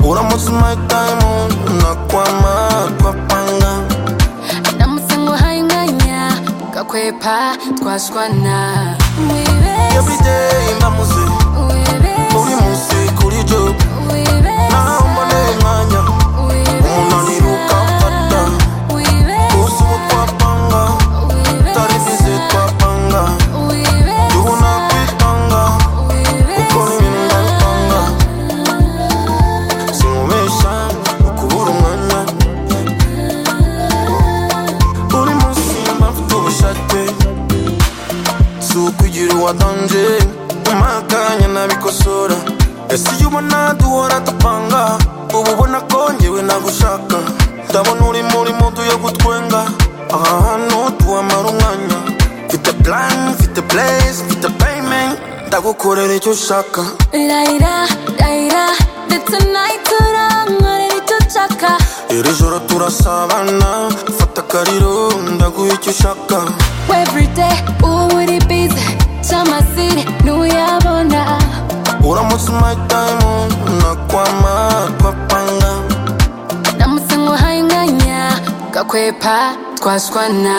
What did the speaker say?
Mike Diamond Aquaman Aquapanga namusanga mwanya mugakwepa twashwana Every day mba muze Buri munsi kuri job Naho mboneye mwanya Umunaniro ukamfata Gusa ubu twapanga Tutari bize twapanga Yubu nakwitanga Kuko n'ibintu ndabipanga Sinkubeshya ukubura umwanya Buri munsi mba mfite ubushake Si ukugira uwadanje Nyuma y'akanya nabikosora Ese iyo ubona duhora dupanga Uba ubona ko njyewe nagushaka Ndabona uri muri mudu yo gutwenga Aha hantu tuhamara umwanya Mfite plan, mfite place, mfite payment Ndagukorera icyo ushaka Laila, Laila, the tonight turangorera icyo ushaka Iri joro turasabana Fata akariro ndaguha icyo ushaka everyday uba uri bize cy'amasiri ntuyabona Uramutse my diamond Nakwama, twapanga namusanga mwanya mugakwepa twashwana